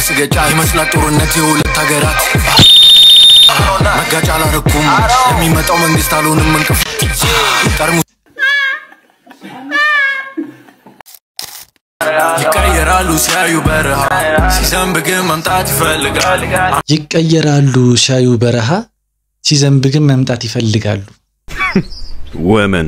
ስገጫ ይመስላል ጦርነት የሁለት ሀገራት መጋጫ አላረኩም ለሚመጣው መንግስት አልሆንም እንቅፋት ጠርሙስ ይቀየራሉ ሲያዩ በረሃ ሲዘንብ ግን መምጣት ይፈልጋል ይቀየራሉ ሲያዩ በረሃ ሲዘንብ ግን መምጣት ይፈልጋሉ። Women.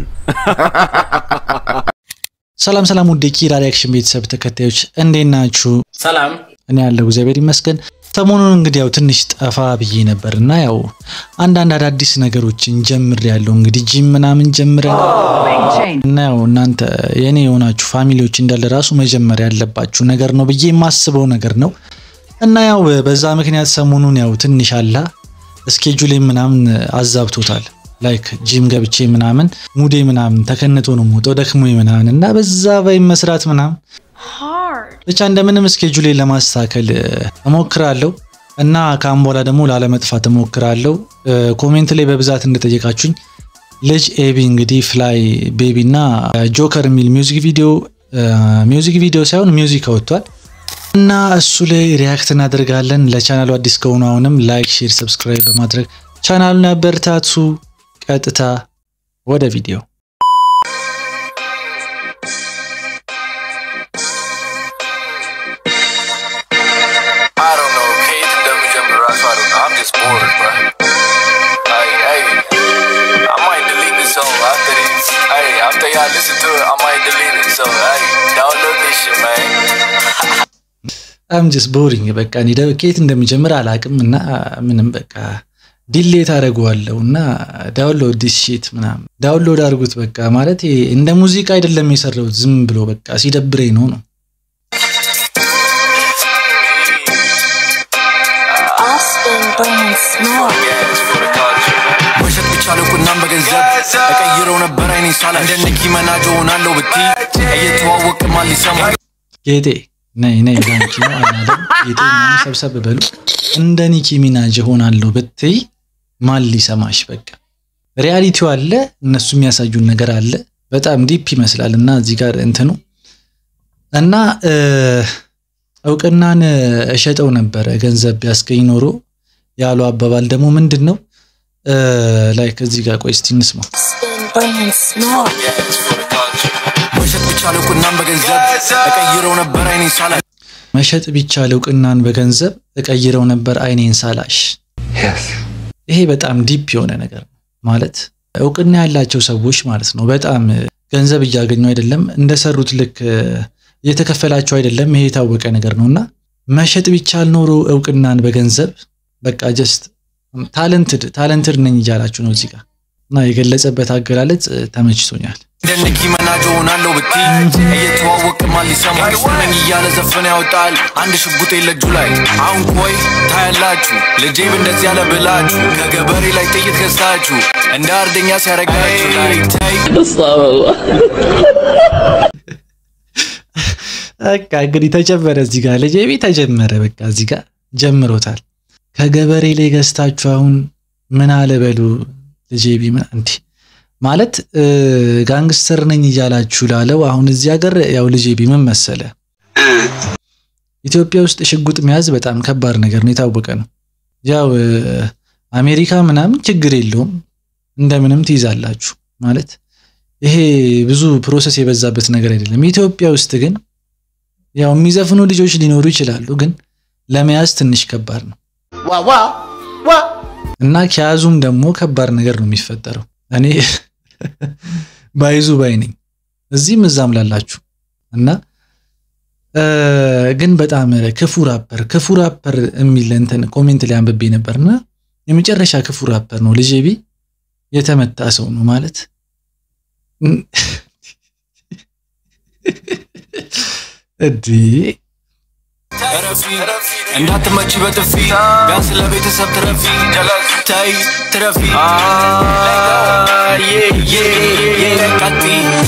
ሰላም ሰላም፣ ውድ የኪራ ሪያክሽን ቤተሰብ ተከታዮች እንዴት ናችሁ? ሰላም እኔ ያለው እግዚአብሔር ይመስገን። ሰሞኑን እንግዲህ ያው ትንሽ ጠፋ ብዬ ነበር እና ያው አንዳንድ አዳዲስ ነገሮችን ጀምር ያለው እንግዲህ ጂም ምናምን ጀምረን እና ያው እናንተ የኔ የሆናችሁ ፋሚሊዎች እንዳለ ራሱ መጀመር ያለባችሁ ነገር ነው ብዬ የማስበው ነገር ነው እና ያው በዛ ምክንያት ሰሞኑን ያው ትንሽ አላ እስኬጁሌ ምናምን አዛብቶታል። ላይክ ጂም ገብቼ ምናምን ሙዴ ምናምን ተከንቶ ነው የምወጣው ደክሞ ምናምን እና በዛ ባይ መስራት ምናምን ብቻ እንደምንም እስኬጁሌ ለማስተካከል እሞክራለሁ እና ከአሁን በኋላ ደግሞ ላለመጥፋት እሞክራለሁ። ኮሜንት ላይ በብዛት እንደጠየቃችሁኝ ልጅ ኤቢ እንግዲህ ፍላይ ቤቢ እና ጆከር የሚል ሚውዚክ ቪዲዮ ሚውዚክ ቪዲዮ ሳይሆን ሚውዚክ አወጥቷል እና እሱ ላይ ሪያክት እናደርጋለን። ለቻናሉ አዲስ ከሆኑ አሁንም ላይክ፣ ሼር፣ ሰብስክራይብ በማድረግ ቻናሉን ያበርታቱ። ቀጥታ ወደ ቪዲዮ I don't know ከየት እንደምጀምር ራሱ I don't know I'm just bored bro Hey, hey. I might delete this song after this Hey, after y'all listen to it I might delete it so hey download this shit man አም ጀስት ቦሪንግ በቃ እኔ ደ- ከየት እንደሚጀምር አላቅም እና ምንም በቃ ዲሌት አደርገዋለሁ እና ዳውንሎድ ዲስ ሺት ምናምን ዳውንሎድ አድርጉት በቃ ማለት ይሄ እንደ ሙዚቃ አይደለም የሰራሁት ዝም ብሎ በቃ ሲደብረኝ ነው ነው Austin burning smoke. Yes, for the culture man መሸጥ ቢቻለው ቁናም በገንዘብ እቀይረው ነበር አይኔ ሳላ እንደ ኒኪ መናጅ ሆናለሁ ብቲ እየተዋወቅ ማን ሊሰማ ጌጤ ነይ ነይ ዳንኪ ነው አይናለም ጌጤ ምናምን ሰብሰብ በሉ እንደ ኒኪ ሚናጅ ሆናለሁ ብትይ ማን ሊሰማሽ በቃ ሪያሊቲው አለ እነሱ የሚያሳዩን ነገር አለ በጣም ዲፕ ይመስላል እና እዚህ ጋር እንትኑ እና እ፣ እውቅናን እሸጠው ነበረ ገንዘብ ቢያስገኝ ኖሮ ያሉ አባባል ደግሞ ምንድን ነው ላይክ እዚህ ጋር ቆይ እስቲ እንስማው Austin burning smoke. Yes, for the culture መሸጥ ቢቻለው ቁናም በገንዘብ እቀይረው ነበር አይኔ ሳላ መሸጥ ቢቻል እውቅናን በገንዘብ እቀይረው ነበር አይኔን ሳላሽ ይሄ በጣም ዲፕ የሆነ ነገር ነው ማለት እውቅና ያላቸው ሰዎች ማለት ነው በጣም ገንዘብ እያገኙ አይደለም እንደሰሩት ልክ እየተከፈላቸው አይደለም ይሄ የታወቀ ነገር ነው እና መሸጥ ቢቻል ኖሮ እውቅናን በገንዘብ በቃ ጀስት ታለንትድ ታለንትድ ነኝ እያላችሁ ነው እዚህ ጋር እና የገለጸበት አገላለጽ ተመችቶኛል እንደ ኒኪ መናጅ ሆናለሁ ብቲ እየተዋወቅ ማን ሊሰማ ነኝ እያለ ዘፈን ያወጣል አንድ ሽጉጥ የለጁ ላይ አሁን ቆይ ታያላችሁ ልጄብ እንደዚህ ያለ ብላችሁ ከገበሬ ላይ ጥይት ገዝታችሁ እንደ አርደኛ ሲያረጋችሁ ላይ ታይ በቃ እንግዲህ ተጀመረ እዚህ ጋር ልጄቢ ተጀመረ በቃ እዚህ ጋር ጀምሮታል ከገበሬ ላይ ገዝታችሁ አሁን ምን አለ በሉ ልጄቢ ምን እንዲህ ማለት እ፣ ጋንግስተር ነኝ እያላችሁ ላለው አሁን እዚህ ሀገር ያው ልጄቢ ምን መሰለ ኢትዮጵያ ውስጥ ሽጉጥ መያዝ በጣም ከባድ ነገር ነው የታወቀ ነው ያው እ፣ አሜሪካ ምናምን ችግር የለውም እንደምንም ትይዛላችሁ ማለት ይሄ ብዙ ፕሮሰስ የበዛበት ነገር አይደለም ኢትዮጵያ ውስጥ ግን ያው የሚዘፍኑ ልጆች ሊኖሩ ይችላሉ፣ ግን ለመያዝ ትንሽ ከባድ ነው እና ከያዙም ደግሞ ከባድ ነገር ነው የሚፈጠረው። እኔ ባይዙ ባይ ነኝ እዚህም እዛም ላላችሁ እና እ፣ ግን በጣም ክፉ ራፐር ክፉ ራፐር የሚል እንትን ኮሜንት ላይ አንብቤ ነበርና የመጨረሻ ክፉ ራፐር ነው ልጄ ቢ የተመታ ሰው ነው ማለት እንዲህ ረፊ እንዳትመቺ በጥፊ ቢያንስ ለቤተሰብ ትረፊ ታይ ትረፊ ቀጢ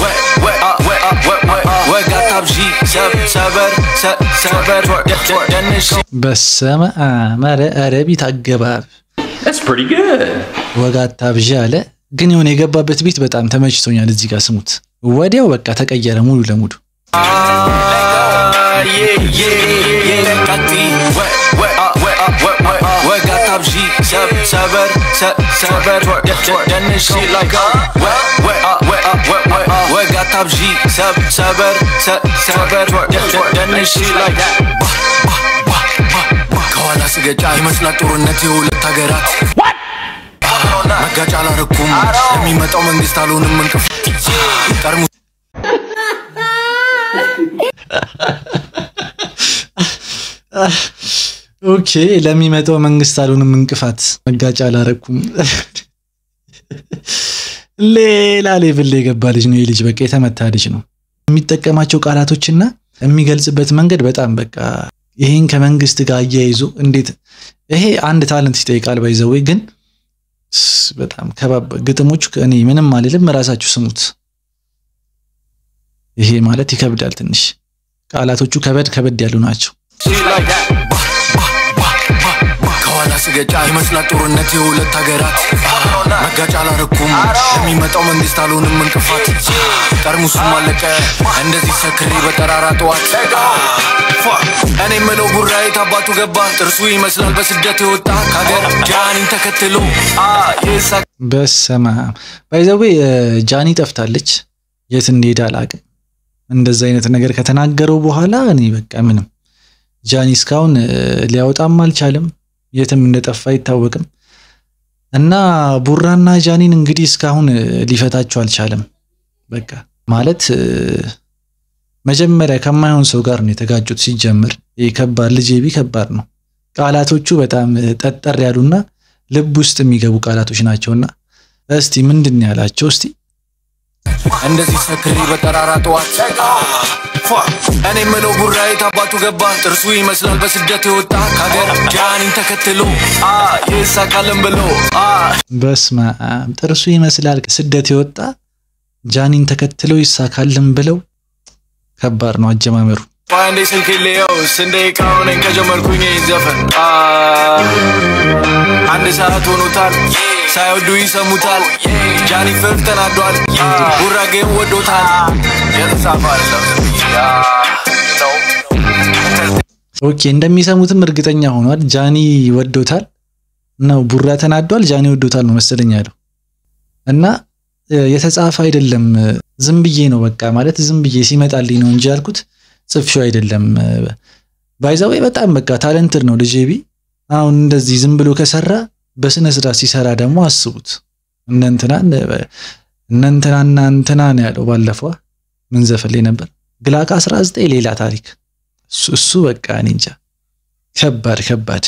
ወጋ ታብዢ ሰበር ሰበር ደንሽ በሰመ አመረ አረቢት አገባብ That's pretty good. ወጋታ ብዣ አለ። ግን የሆነ የገባበት ቤት በጣም ተመችቶኛል። እዚህ ጋር ስሙት፣ ወዲያው በቃ ተቀየረ ሙሉ ለሙሉ። ቀጢ ሰበር ሰ- ሰበር ደ- ደ- ደንሺ ላይ ወ- ወ- አ- ወ- አ- ወ- ወ- አ- ወግ አታብዢ ሰብ- ሰበር ሰ- ሰበር ደ- ደ- ደንሺ ላይ ከኋላ ስገጫ ይመስላል ጦርነት የሁለት ሀገራት መጋጫ አላረኩም ለሚመጣው መንግስት አልሆንም እንቅፋት ጠርሙስ ኦኬ ለሚመጣው መንግስት አልሆንም እንቅፋት መጋጫ አላረኩም። ሌላ ሌቭል ላይ የገባ ልጅ ነው። ይህ ልጅ በቃ የተመታ ልጅ ነው። የሚጠቀማቸው ቃላቶችና የሚገልጽበት መንገድ በጣም በቃ ይሄን ከመንግስት ጋር አያይዞ እንዴት ይሄ አንድ ታለንት ይጠይቃል። ባይዘወይ ግን ስ- በጣም ከባብ ግጥሞቹ እኔ ምንም አልልም፣ ራሳችሁ ስሙት። ይሄ ማለት ይከብዳል ትንሽ ቃላቶቹ ከበድ ከበድ ያሉ ናቸው። ከኋላ ስገጫ ይመስላል ጦርነት የሁለት ሀገራት መጋጫ አላረኩም ለሚመጣው መንግስት አልሆንም እንቅፋት ጠርሙሱም አለቀ እንደዚህ ሰክሬ በጠራራ ጠዋት እኔ ምለው ቡራ የት አባቱ ገባ ጥርሱ ይመስላል በስደት የወጣ ከሀገር ጃኒን ተከትሎ አ ይሳ በሰማ ባይዘዌ ጃኒ ጠፍታለች። የት እንደሄደ አላቅም። እንደዛ አይነት ነገር ከተናገረው በኋላ እኔ በቃ ምንም ጃኒ እስካሁን እ፣ ሊያወጣም አልቻለም። የትም እንደጠፋ አይታወቅም። እና ቡራና ጃኒን እንግዲህ እስካሁን እ፣ ሊፈታቸው አልቻለም። በቃ ማለት እ፣ መጀመሪያ ከማይሆን ሰው ጋር ነው የተጋጩት። ሲጀምር ይህ ከባድ ልጅ ቢ ከባድ ነው። ቃላቶቹ በጣም እ፣ ጠጠር ያሉና ልብ ውስጥ የሚገቡ ቃላቶች ናቸውና እስቲ ምንድን ነው ያላቸው? እስቲ እንደዚህ ሰክሬ በጠራራ ጠዋት እኔ ምለው ቡራ የት አባቱ ገባ ጥርሱ ይመስላል በስደት የወጣ ከሀገር ጃኒን ተከትሎ አ ይሳካልን ብሎ አ በስመ አብ ጥርሱ ይመስላል ስደት የወጣ ጃኒን ተከትለው ይሳካልን ብለው ከባድ ነው አጀማመሩ። አንዴ ስልክ ሌየው ስንዴ ቃውነኝ ከጀመርኩኝ ይህን ዘፈን አ አንድ ሰዓት ሆኖታል ሳይወዱ ይሰሙታል ጃኒ ፍርፍ ተናዷል ጉራጌም ወዶታል የተጻፈ አይደለም ዝም ብዬ፣ አ፣ ነው። ኦኬ እንደሚሰሙትም እርግጠኛ ሆኗል። ጃኒ ወዶታል ነው ቡራ ተናዷል። ጃኒ ወዶታል ነው መሰለኝ ያለው እና እ፣ የተጻፈ አይደለም ዝም ብዬ ነው በቃ ማለት ዝም ብዬ ሲመጣልኝ ነው እንጂ ያልኩት ጽፌው አይደለም። ባይዛዌ በጣም በቃ ታለንትድ ነው ልጄ ቢ አሁን እንደዚህ ዝም ብሎ ከሰራ በስነ ስርዓት ሲሰራ ደግሞ አስቡት። እነ እንትናን እነ እንትናና እንትና ነው ያለው ባለፈው ምን ዘፈን ላይ ነበር ግላቃ 19 ሌላ ታሪክ እሱ እሱ በቃ እኔ እንጃ ከባድ ከባድ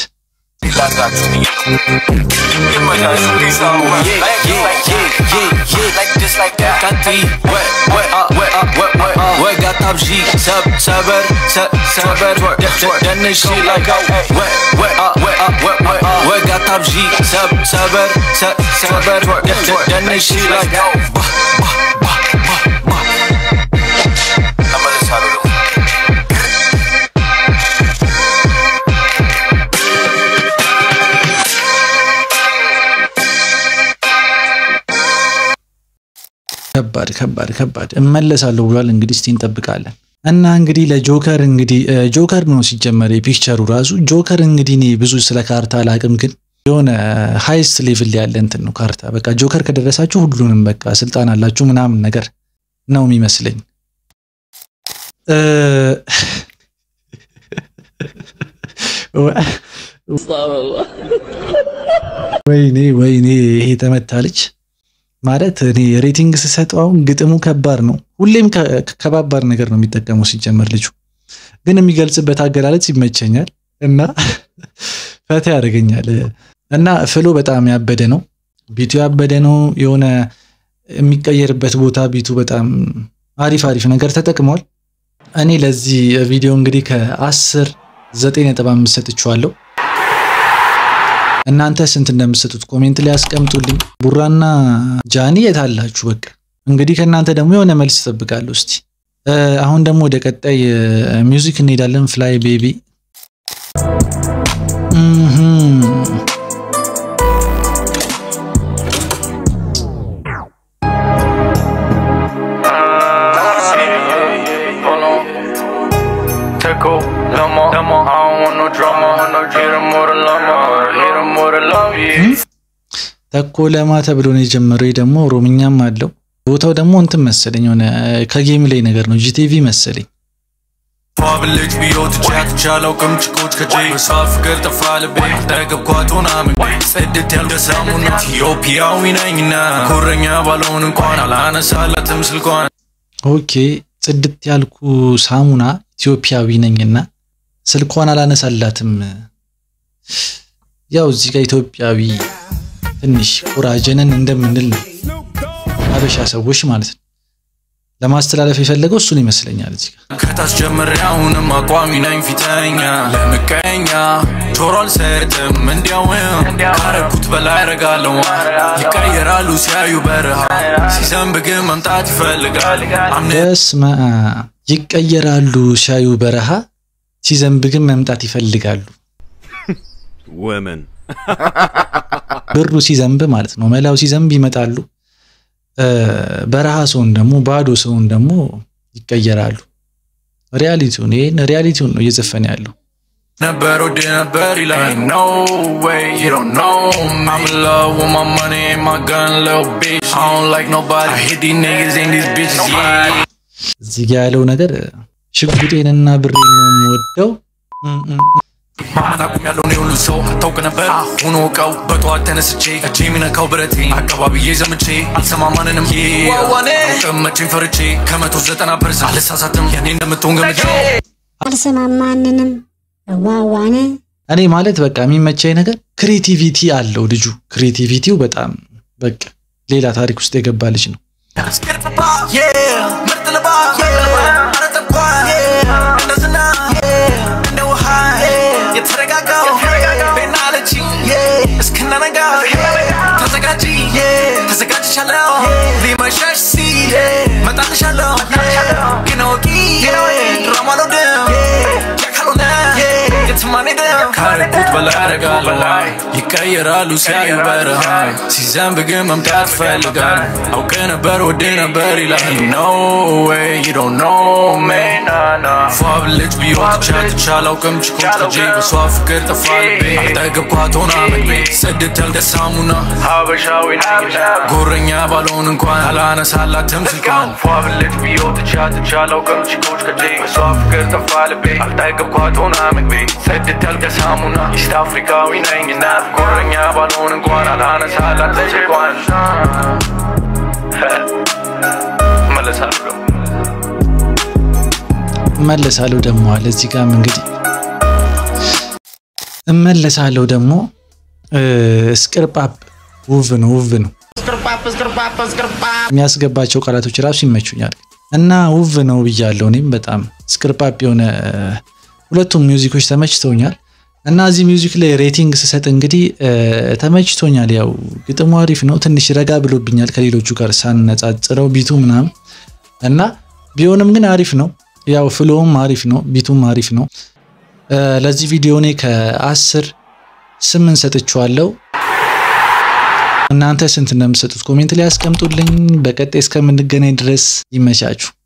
ወግ አታብዢ ሰብ- ሰበር ሰ- ሰበር ደ- ደ- ደንሺ ላይ ወግ አታብዢ ሰብ- ሰበር ሰ- ሰበር ደ- ደ- ደንሺ ላይ እመለሳለሁ ደግሞ ከባድ ከባድ ከባድ እመለሳለሁ ብሏል። እንግዲህ እስቲ እንጠብቃለን። እና እንግዲህ ለጆከር እንግዲህ እ፣ ጆከር ነው ሲጀመር የፒክቸሩ ራሱ ጆከር እንግዲህ እኔ ብዙ ስለ ካርታ አላቅም፣ ግን የሆነ ሃይስት ሌቭል ያለ እንትን ነው ካርታ። በቃ ጆከር ከደረሳችሁ ሁሉንም በቃ ስልጣን አላችሁ ምናምን ነገር ነው የሚመስለኝ። እ፣ ወይኔ ወይኔ ይሄ ተመታ ልጅ ማለት እኔ ሬቲንግ ስሰጠው አሁን ግጥሙ ከባድ ነው። ሁሌም ከ- ከባባድ ነገር ነው የሚጠቀመው ሲጀመር ልጁ ግን የሚገልጽበት አገላለጽ ይመቸኛል እና ፈታ ያደርገኛል እና ፍሎ በጣም ያበደ ነው። ቢቱ ያበደ ነው። የሆነ የሚቀየርበት ቦታ ቢቱ በጣም አሪፍ አሪፍ ነገር ተጠቅሟል። እኔ ለዚህ ቪዲዮ እንግዲህ ከአስር ዘጠኝ ነጥብ አምስት ሰጥቼዋለሁ። እናንተ ስንት እንደምትሰጡት ኮሜንት ላይ ያስቀምጡልኝ። ቡራና ጃኒ የት አላችሁ? በቃ እንግዲህ ከእናንተ ደግሞ የሆነ መልስ እጠብቃለሁ። እስቲ እ፣ አሁን ደግሞ ወደ ቀጣይ እ፣ ሚውዚክ እንሄዳለን። ፍላይ ቤቢ እምም። Tickle, Lama, Lama, I don't want no drama. Hit him with a llama, hit him with a love, yeah. ተኮ ለማ ተብሎ ነው የጀመረው። ይህ ደግሞ ኦሮምኛም አለው። ቦታው ደግሞ እንትን መሰለኝ የሆነ ከጌም ላይ ነገር ነው ጂቲቪ መሰለኝ። ፏብልጅ ቢዮት ቻት ቻለው ቅምጭቆች ከጄ በሷ ፍቅር ጠፋ ልቤ ጠገብኳት ሆና ምግቤ ጽድት ያልደሳሙና ኢትዮጵያዊ ነኝና ኩረኛ ባልሆን እንኳን አላነሳላትም ስልኳን ኦኬ ጽድት ያልኩ ሳሙና ኢትዮጵያዊ ነኝና ስልኳን አላነሳላትም። ያው እዚህ ጋር ኢትዮጵያዊ ትንሽ ኮራጀንን እንደምንል ነው አበሻ ሰዎች ማለት ነው። ለማስተላለፍ የፈለገው እሱን ይመስለኛል። እዚህ ጋር ከታች ጀምሬ አሁንም አቋሚ ነኝ ፊተኛ ለምቀኛ ጆሮ አልሰጥም እንዲያውም ካረኩት በላይ አረጋለሁ ይቀየራሉ ሲያዩ በረሃ ሲዘንብ ግን መምጣት ይፈልጋል አምነ በስመ አብ ይቀየራሉ ሲያዩ በረሃ ሲዘንብ ግን መምጣት ይፈልጋሉ። Women. ብሩ ሲዘንብ ማለት ነው። መላው ሲዘንብ ይመጣሉ። በረሃ ሰውን ደግሞ ባዶ ሰውን ደግሞ ይቀየራሉ። ሪያሊቲውን ይሄን ሪያሊቲውን ነው እየዘፈነ ያለው። ነበር ወድ ነበር ይላል no way you don't know me I'm in love with my money and my gun little bitch I don't like nobody I hit these niggas and these bitches yeah እዚህ ጋ ያለው ነገር ሽጉጤንና ብሬን ነው የምወደው። እም እም እም። ማመን አቁም ያለውን የሁሉ ሰው ታውቅ ነበር አሁን ወቀው በጠዋት ተነስቼ እጄ የሚነካው ብረቴ አካባቢዬ ዘምቼ አልሰማ ማንንም ቀመቼን ፈርቼ ከመቶ ዘጠና ፐርሰንት አልሳሳትም የኔ እንደምትሆን ገምቼ አልሰማም ማንንም ዋዋነ እኔ ማለት በቃ የሚመቸኝ ነገር ክሬቲቪቲ አለው ልጁ። ክሬቲቪቲው በጣም በቃ ሌላ ታሪክ ውስጥ የገባ ልጅ ነው። ምርጥ ልባስ ኧረ ተኳን እንደ ዝናብ እንደ ውሃ የተረጋጋው ቤና አለችኝ እስክናነጋ ተዘጋጂ ተዘጋጅቻለሁ ሊመሸሽ ሲል መጣልሻለሁ ግን አውቂ ድራማ አልወድም ያ ካልሆነ የትም አንሄድም ካረኩት በላይ አደርጋለሁ ይቀየራሉ ሲያዩ በረሃ ሲዘንብ ግን መምጣት ይፈልጋል አውቅ ነበር ወድ ነበር ይላል no way you don't know me ፏብ ልጅ ቢሆን ቻትቻ አላውቅም ችኮች ከጄ በሷ ፍቅር ጠፋ ልቤ አልጠገብኳት ሆና ምግቤ ጽድት ያልደሳሙና ሀበሻዊ ጎረኛ ባልሆን እንኳን አላነሳላትም ስልኳን ፏብ ልጅ ቢሆን ቻትቻ አላውቅም ችኮች ከጄ በሷ ፍቅር ጠፋ ልቤ አልጠገብኳት ሆና ምግቤ ጽድት ያልደሳሙና ኢስት አፍሪካዊ ነኝና ጎረኛ ባልሆን እንኳን አላነሳላትም ስልኳን መለሳለሁ እመለሳለሁ ደግሞ አለ እዚህ ጋርም እንግዲህ እመለሳለሁ ደግሞ እስቅርጳፕ ውብ ነው ውብ ነው የሚያስገባቸው ቃላቶች ራሱ ይመቹኛል እና ውብ ነው ብያለሁ እኔም በጣም እስቅርጳፕ የሆነ ሁለቱም ሚውዚኮች ተመችተውኛል እና እዚህ ሚውዚክ ላይ ሬቲንግ ስሰጥ እንግዲህ ተመችቶኛል ያው ግጥሙ አሪፍ ነው ትንሽ ረጋ ብሎብኛል ከሌሎቹ ጋር ሳነጻጽረው ቢቱ ምናምን እና ቢሆንም ግን አሪፍ ነው ያው ፍሎውም አሪፍ ነው ቢቱም አሪፍ ነው ለዚህ ቪዲዮ እኔ ከአስር ስምንት ሰጥቼዋለሁ እናንተ ስንት እንደምትሰጡት ኮሜንት ላይ ያስቀምጡልኝ በቀጣይ እስከምንገናኝ ድረስ ይመቻችሁ